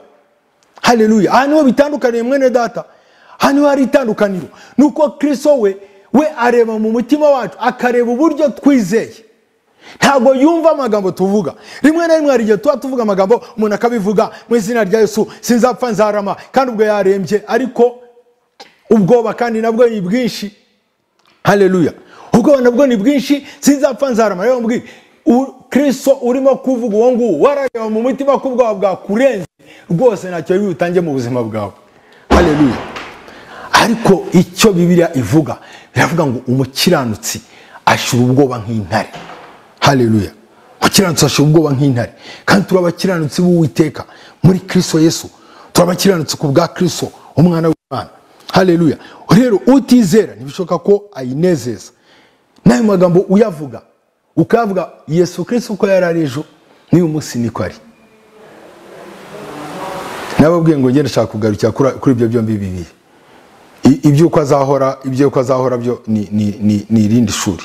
haleluya aha niho bitandukaniye mwene data aha niho hari itandukaniro ni uko kirisito we we areba mu mutima wacu akareba uburyo twizeye ntabwo yumva amagambo tuvuga rimwe na rimwe hari igihe tuba tuvuga amagambo umuntu akabivuga mu izina rya yesu sinzapfa nzarama kandi ubwo yarembye ariko ubwoba kandi nabwo ni bwinshi haleluya ubwoba nabwo ni bwinshi sinzapfa nzarama rero mbwira u- kristo urimo kuvuga uwo nguwo warareba mu mutima ko ubwoba bwakurenze rwose ntacyo bibi utange mu buzima bwawe haleluya ariko icyo bibiliya ivuga biravuga ngo umukiranutsi ashira ubwoba nk'intare haleluya umukiranutsi ashira ubwoba nk'intare kandi turi abakiranutsi b'uwiteka muri kristo yesu turi abakiranutsi ku bwa kristo umwana w'imana haleluya rero utizera ntibishoboka ko ayinezeza n'ayo magambo uyavuga ukavuga yesu kristo uko yari ari ejo n'uyu munsi niko ari nababwiye ngo ngende nshaka kugarukira kuri kuri ibyo byombi bibiri I- iby'uko azahora iby'uko azahora byo ni ni- ni- ni irindi shuri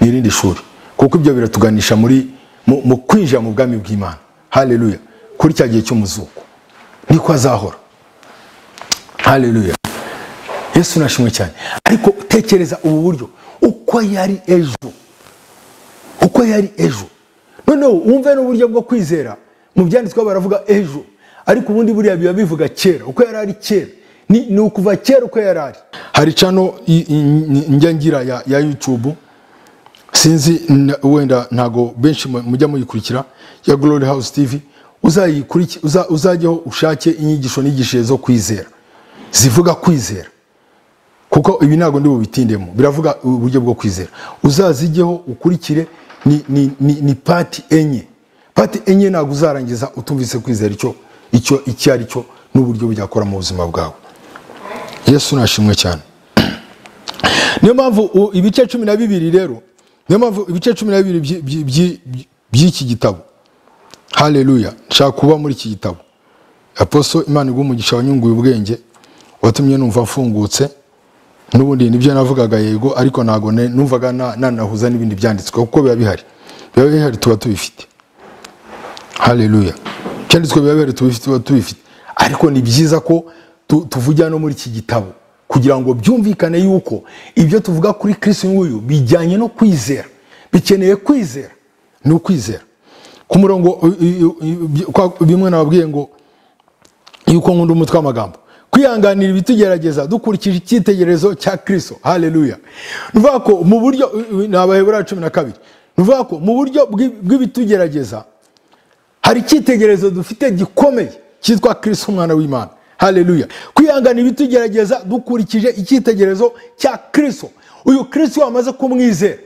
ni irindi shuri kuko ibyo biratuganisha muri mu mu kwinjira mu bwami bw'imana haleluya kuri cya gihe cy'umuzuko niko azahora haleluya yesu nashimwe cyane ariko tekereza ubu buryo uko yari ejo uko yari ejo noneho wumve n'uburyo bwo kwizera mu byanditsweho baravuga ejo ariko ubundi buriya biba bivuga kera uko yari ari kera ni, ni ukuva kera uko yari ari hari cano i- i- i- njya ngira ya, ya youtube sinzi n- wenda ntago benshi mu- mujya muyikurikira ya glory house tv uzayikuriki- uza- uzajyeho ushake inyigisho n'igishije zo kwizera zivuga kwizera kuko ibi ntabwo ndi bubitindemo biravuga uburyo bwo kwizera uzazijyeho ukurikire ni, ni, ni, ni pati enye pati enye ntabwo uzarangiza utumvise kwizera icyo icyo icyo ari cyo n'uburyo byakora mu buzima bwawe yesu nashimwe cyane niyo mpamvu u- ibice cumi na bibiri rero niyo mpamvu ibice cumi na bibiri by'i- by'i- by'i- by'iki gitabo haleluya nshaka kuba muri iki gitabo aposo imana iguha umugisha wanyunguye ubwenge watumye numva mfungutse n'ubundi nibyo navugaga yego ariko ntabwo ne- numvaga na- nanahuza n'ibindi byanditswe kuko biba bihari biba bihari tuba tubifite haleluya ibyanditswe biba bihari tubifite tuba tubifite ariko ni byiza ko tu- tuvugira no muri iki gitabo kugira ngo byumvikane yuko ibyo tuvuga kuri kristo nguyu bijyanye no kwizera bikeneye kwizera ni ukwizera ku murongo i- i- i- kwa- bimwe nababwiye ngo yuko nkunda umutwe w'amagambo kwihanganira ibitugerageza dukurikije icyitegererezo cya kristo haleluya ni ukuvuga ko mu buryo ni abaheburayo cumi na kabiri ni ukuvuga ko mu buryo bw'i- bw'ibitugerageza hari icyitegererezo dufite gikomeye cyitwa kirisi umwana w'imana haleluya kwihangana ibitugerageza dukurikije icyitegererezo cya kirisi uyu kirisi wamaze kumwizera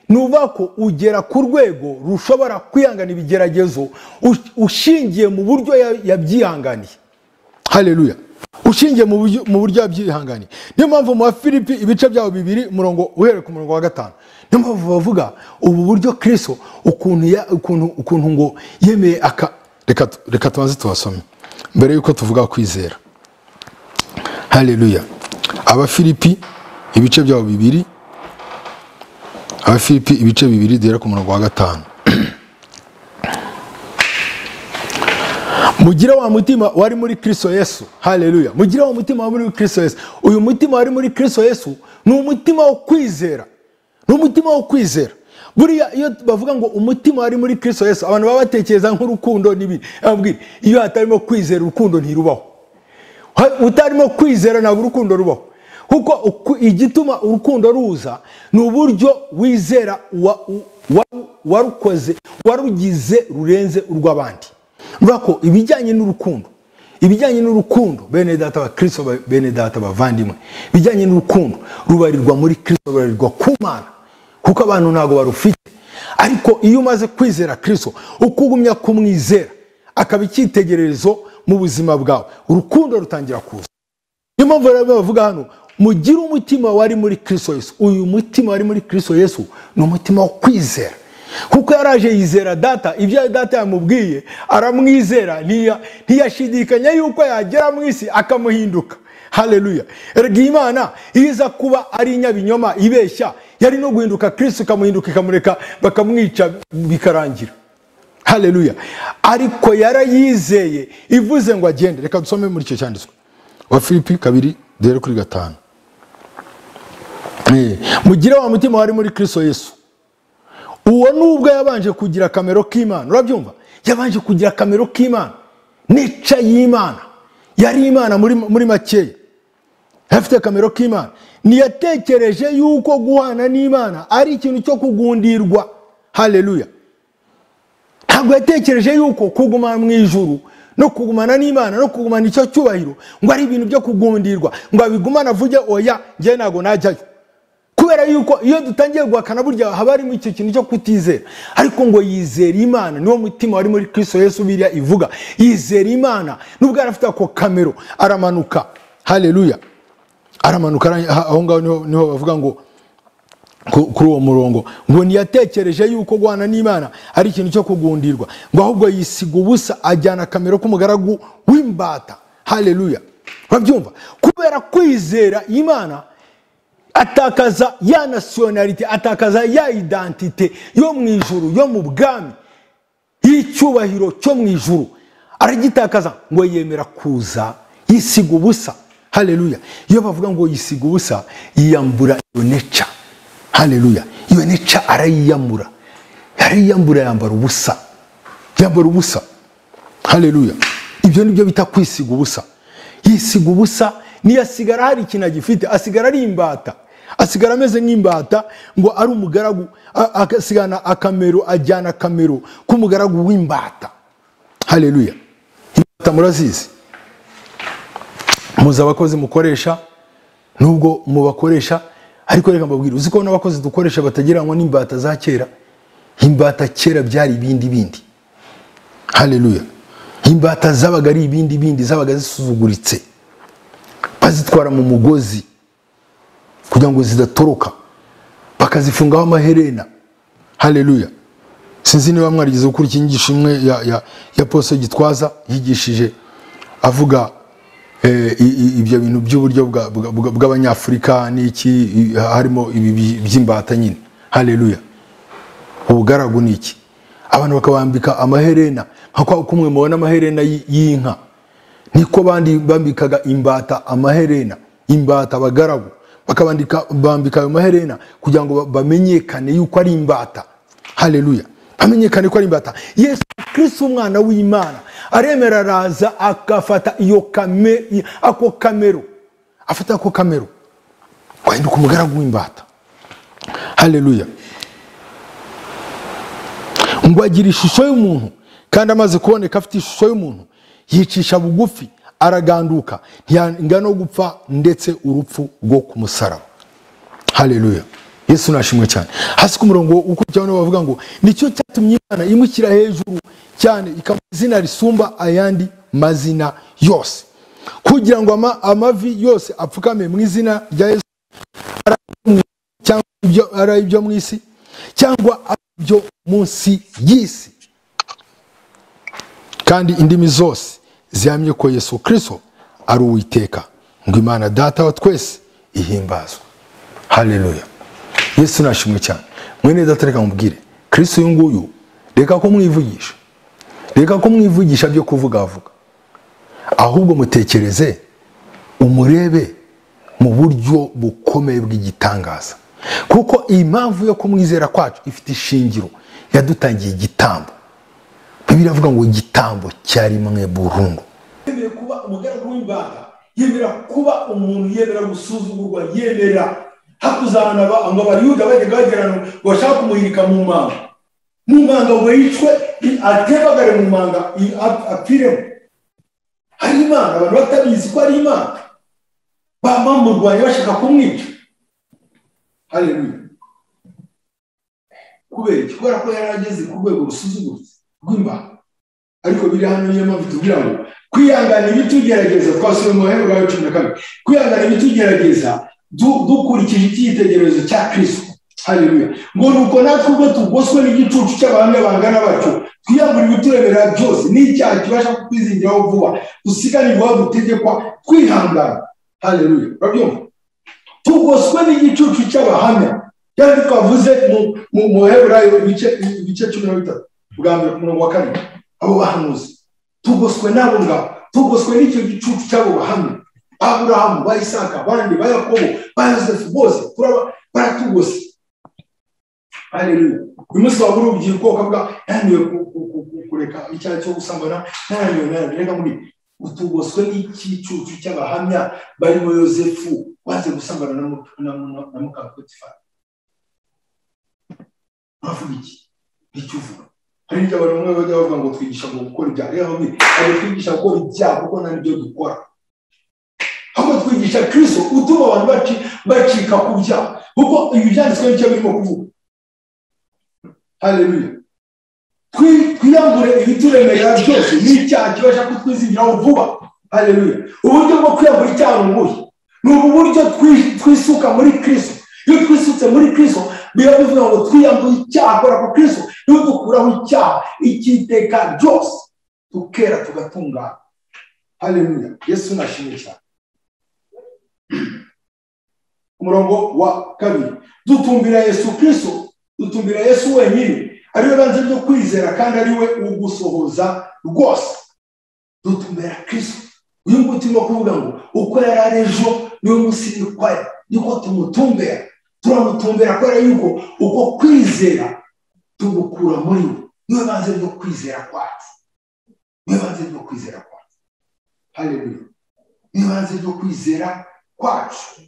ni ukuvuga ko ugera ku rwego rushobora kwihangana ibigeragezo ush- ushingiye mu buryo ya- yabyihanganiye haleluya ushingiye mu buryo- mu buryo byihanganiye niyo mpamvu mu bafilipi ibice byabo bibiri umurongo uhereye ku murongo wa gatanu niyo mpamvu bavuga ubu buryo kristo ukuntu ya- ukuntu- ukuntu ngo yemeye aka reka tu- reka tubanze tubasome mbere y'uko tuvuga kwizera haleluya abafilipi ibice byabo bibiri abafilipi ibice bibiri duhera ku murongo wa gatanu mugire wa mutima wari muri kristo yesu haleluya mugire wa mutima wari muri kristo yesu uyu mutima wari muri kristo yesu ni umutima wo kwizera ni umutima wo kwizera buriya iyo bavuga ngo umutima wari muri kristo yesu abantu baba batekereza nk'urukundo n'ibindi Arababwira, iyo hatarimo kwizera urukundo ntirubaho Ha- utarimo kwizera ntabwo urukundo rubaho kuko uku- igituma urukundo ruza ni uburyo wizera wa- wa- warukoze warugize rurenze urw'abandi urabona ko ibijyanye n'urukundo ibijyanye n'urukundo bene data ba kirisito ba- bene data bavandimwe ibijyanye n'urukundo rubarirwa muri kirisito rubarirwa ku mana kuko abantu ntabwo barufite ariko iyo umaze kwizera kirisito ukugumya kumwizera akaba icyitegererezo mu buzima bwawe urukundo rutangira kuza niyo mpamvu rero bavuga hano mugire umutima wari muri kirisito yesu uyu mutima wari muri kirisito yesu ni umutima wo kwizera kuko yaraje yizera data ibyo data yamubwiye aramwizera ntiya- ntiyashidikanya yuko yagera mu isi akamuhinduka haleluya erega iyi imana iyo iza kuba ari inyabinyoma ibeshya yari no guhinduka kirisito ikamuhinduka ikamureka bakamwica bikarangira haleluya ariko yarayizeye ivuze ngo agende reka dusome muri icyo cyanditswe wa filipi kabiri duhere kuri gatanu Eh, mugire wa mutima wari muri kristo yesu uwo nubwo yabanje kugira akamero k'imana urabyumva yabanje kugira akamero k'imana nica y'imana yari imana muri, muri makeya afite akamero k'imana ntiyatekereje yuko guhana n'imana ari ikintu cyo kugundirwa haleluya ntabwo yatekereje yuko kuguma mu ijuru no kugumana n'imana no kugumana icyo cyubahiro ngo ari ibintu byo kugundirwa ngo abigumane avuge oya njye ntabwo najyayo kubera yuko iyo dutangiye guhakana burya haba harimo icyo kintu cyo kutizera ariko ngo yizera imana niwo mutima wari muri kristo yesu biriya ivuga yizera imana nubwo yari afite ako kamero aramanuka haleluya aramanuka ara- aha- aho ngaho niho- niho bavuga ngo ku- kuri uwo murongo ngo ntiyatekereje yuko guhana n'imana ari ikintu cyo kugundirwa ngo ahubwo yisiga ubusa ajyana akamero k'umugaragu w'imbata haleluya urabyumva kubera kwizera imana atakaza ya nasiyonarite atakaza ya idantite yo mu ijuru yo mu bwami y'icyubahiro cyo mu ijuru aragitakaza ngo yemera kuza yisiga ubusa haleluya iyo bavuga ngo yisiga ubusa yiyambura iyo neca haleluya iyo neca arayiyambura arayiyambura yambara ubusa yambara ubusa haleluya ibyo ni byo bita kwisiga ubusa yisiga ubusa ntiyasigara hari ikintu agifite asigara ari imbata asigara ameze nk'imbata ngo ari umugaragu a- agasigana akamero ajyana akamero k'umugaragu w'imbata haleluya imbata murazizi muzi abakozi mukoresha nubwo mubakoresha ariko reka mbabwire uzi ko n'abakozi dukoresha batagereranywa n'imbata za kera imbata kera byari ibindi bindi haleluya imbata zabaga ari ibindi bindi zabaga zisuzuguritse bazitwara mu mugozi kugira ngo zidatoroka bakazifungaho amaherena haleluya sinzi niba mwarigeze gukora ikinyigisho imwe ya, ya, ya pose gitwaza yigishije avuga eh, i- i- ibyo bintu by'uburyo bwa- bwa- bwa- bw'abanyafurika n'iki i- harimo ibi bi- by'imbata nyine haleluya ubugaragu ni iki abantu bakabambika amaherena nka kwa kumwe mubona amaherena y- y'inka niko abandi bambikaga imbata amaherena imbata abagaragu bakabandika bambika ayo maherena kugira ngo ba- bamenyekane yuko ari imbata haleluya bamenyekane ko ari imbata yesu kristo umwana w'imana aremera araza agafata iyo kame i- ako kamero afata ako kamero kwahinduka umugaragu w'imbata haleluya ngo agira ishusho y'umuntu kandi amaze kuboneka afite ishusho y'umuntu yicisha bugufi araganduka ntiyanga no gupfa ndetse urupfu rwo ku musaraba haleluya yesu nashimwe cyane hasi ku murongo ukurikiyeho nibo bavuga ngo nicyo cyatumye imana imushyira hejuru cyane ikamuha izina risumba ayandi mazina yose kugira ngo ama- amavi yose apfukame mu izina rya yesu ari ayo mu- cyangwa ibyo- ari ibyo mu isi cyangwa ari ibyo munsi y'isi kandi indimi zose zihamye ko yesu kirisito ari uwiteka ngo imana data wa twese ihimbazwe haleluya yesu nashimwe cyane mwene data reka mubwire kirisito uyu nguyu reka ko mwivugisha reka ko mwivugisha byo kuvugavuga ahubwo mutekereze umurebe mu buryo bukomeye bw'igitangaza kuko iyi mpamvu yo kumwizera kwacu ifite ishingiro yadutangiye igitambo bibiri avuga ngo igitambo cyarimwe burundu yemera kuba umugaragu w'imbata yemera kuba umuntu yemera gusuzugurwa yemera hakuzana ngo abariyuda bajyaga bagira ngo bashaka kumuhirika mu manga mu manga ngo yicwe i- atebagare mu manga i- ap- apfiremo ari imana abantu batabizi ko ari imana baba bamurwanya bashaka kumwica haleluya kubera iki kubera ko yari ageze ku rwego rusuzuguritse rw'imbata ariko biri hano niyo mpamvu tugira ngo kwihangana ibitugerageza twasubiye mu mahembe yawe cumi na kabiri kwihangana ibitugerageza du- dukurikije icyitegererezo cya kirisito haleluya ngo ni uko natwe ubwo tugoswe n'igicucu cy'abahamya bangana batyo twiyambura ibituremerera byose n'icyaha kibasha kukwizingiraho vuba dusiganirwa aho dutegekwa twihangana haleluya urabyumva tugoswe n'igicucu cy'abahamya cyangwa twavuze mu- mu muheburayo ibice ibice cumi na bitatu bwa mbere ku murongo wa kabiri abo bahanuzi tugoswe n'abo ngabo tugoswe n'icyo gicucu cy'abo bahamya aburahamu ba isaka abandi ba yakobo ba yosefu bose turaba baratugose haleluya uyu munsi waba uri urubyiruko ukavuga yananiwe ku- ku- ku- ku- kureka icyaha cyo gusambana nananiwe nananiwe reka muri utugoswe n'igicucu cy'abahamya barimo yosefu waze gusambana na mu- na mu- na mukapotifari uravuga iki nicyo uvuga hari ibyo abantu bamwe bajya bavuga ngo twigisha ngo gukora ibyaha rero bamwe ntabwo twigisha gukora ibyaha kuko nta n'ibyo dukora ahubwo twigisha kirisito utuma abantu baci- bacika ku byaha kuko ibi byanditswe nicyo birimo kuvuga haleluya Twi- twiyambure ibituremerera byose n'icyaha kibasha kutwizingiraho vuba haleluya uburyo bwo kwiyambura icyaha ni ubuhe ni ubu buryo twi- twisuka muri kirisito iyo twisutse muri kirisito biba bivuga ngo twiyambuye icyaha akora ku kirisito niwe dukuraho icyaha icyiteka ryose tukera tugatungana haleluya yesu nashimwe cyane umurongo wa kabiri dutumbira yesu kirisito dutumbira yesu wenyine ariwe banze ryo kwizera kandi ariwe ugusohoza rwose dutumbera kirisito uyu nguyu turimo kuvuga ngo uko yari ari ejo niwe munsi n'ikwari niko tumutumbera turamutumbera kubera yuko uko kwizera tumukura muri we niwe banze ryo kwizera kwacu niwe banze ryo kwizera kwacu haleluya niwe banze ryo kwizera kwacu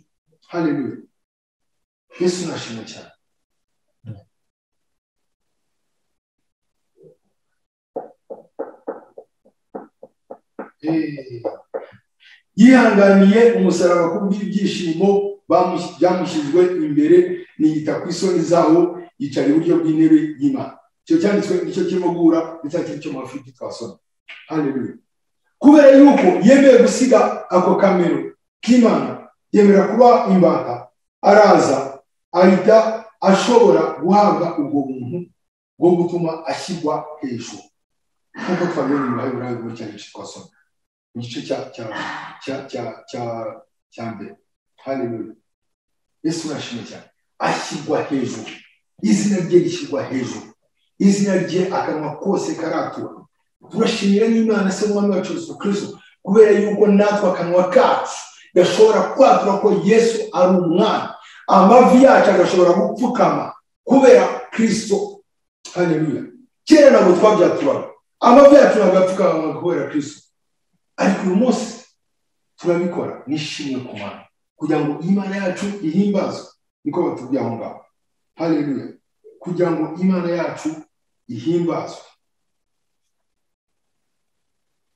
haleluya yesu nashimwe cyane Eh. yihanganiye umusaraba kubw'ibyishimo bamush- byamushyizwe imbere niyita ku isoni zawo yicara iburyo bw'intebe y'imana icyo cyanditswe nicyo kirimo guhura ndetse ari cyo mafiti twasoma haleluya kubera yuko yemeye gusiga ako kamero k'imana yemera kuba imbata araza ahita ashobora guhabwa ubwo buntu bwo gutuma ashyirwa hejuru nk'uko twabibonye mu baheburayo muri cya gice twasoma mu gice cya cya cya cya cya cya mbere haleluya yesu urashimwe cyane ashyirwa hejuru izina rye rishyirwa hejuru izina rye akanwa kose karatura turashimira n'imana se n'umwami wacu yesu kirisito kubera yuko natwe akanwa kacu gashobora kwatura ko yesu ari umwana amavi yacu agashobora gupfukama kubera kirisito haleluya kera ntabwo twabyaturaga amavi yacu ntabwo yapfukama kubera kirisito ariko uyu munsi turabikora nishimwe ku mana kugira ngo imana yacu ihimbazwe niko batubwiye aho ngaho haleluya kugira ngo imana yacu ihimbazwe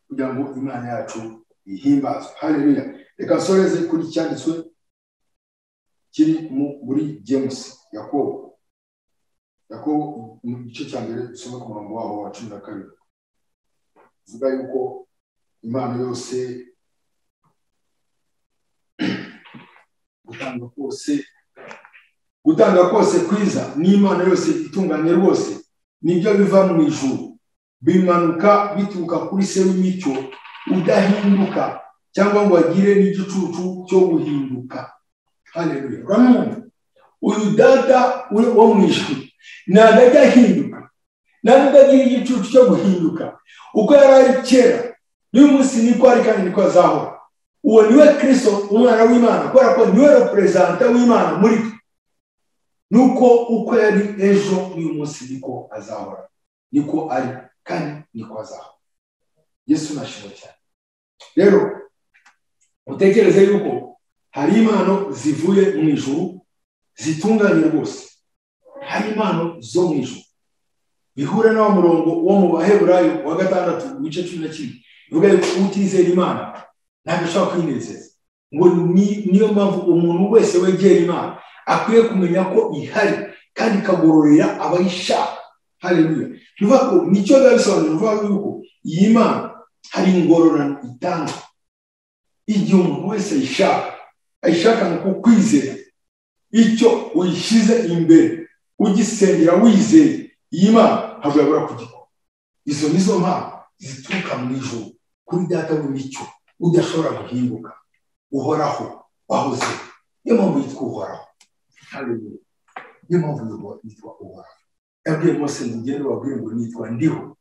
kugira ngo imana yacu ihimbazwe haleluya reka nsoreze kuri cyanditswe kiri mu muri james yakobo yakobo mu gice cya mbere dusome ku murongo waho wa cumi na kabiri uvuga yuko impano yose gutanga kose gutanga kose kwiza n'imana yose itunganye rwose nibyo biva mu ijuru bimanuka bituruka kuri se w'imicyo udahinduka cyangwa ngo agire n'igicucu cyo guhinduka haleluya urabona uyu data wo mu ijuru ntabwo ajya ahinduka ntabwo agira igicucu cyo guhinduka uko yari ari kera n'uyu munsi niko ari kandi niko azahora uwo niwe kirisito umwana w'imana kubera ko niwe reperezanta w'imana muri twe nuko uko yari ejo n'uyu munsi niko azahora niko ari kandi niko azahora yesu nashimwe cyane rero utekereze yuko hari impano zivuye mu ijuru zitunganye rwose hari impano zo mu ijuru bihure n'awo murongo wo mu baheburayo wa gatandatu mu gice cumi na kimwe bivuga yuko utizera imana ntabwo ashobora kwinezeza ngo niyo mpamvu umuntu wese wegera imana akwiye kumenya ko ihari kandi ikagororera abayishaka haleluya bivuga ko nicyo biba bisobanura bivuga yuko iyi mana hari ingororano itangwa igihe umuntu wese ayishaka ayishaka ni uko kwizera icyo uyishyize imbere ugisengera wizeye iyi mana ntabwo yabura kugikora izo ni zo mpamvu zituruka mu ijoro kuri data w'imicyo udashobora guhinduka uhoraho wahoze niyo mpamvu yitwa uhoraho niyo mpamvu yitwa uhoraho yabwiye mose ngo ugende wabwire ngo nitwa ndiho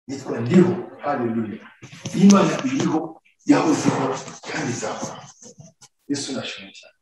nitwa ndiho haleluya imana iriho yahozeho kandi izahoraho yesu nashimwe cyane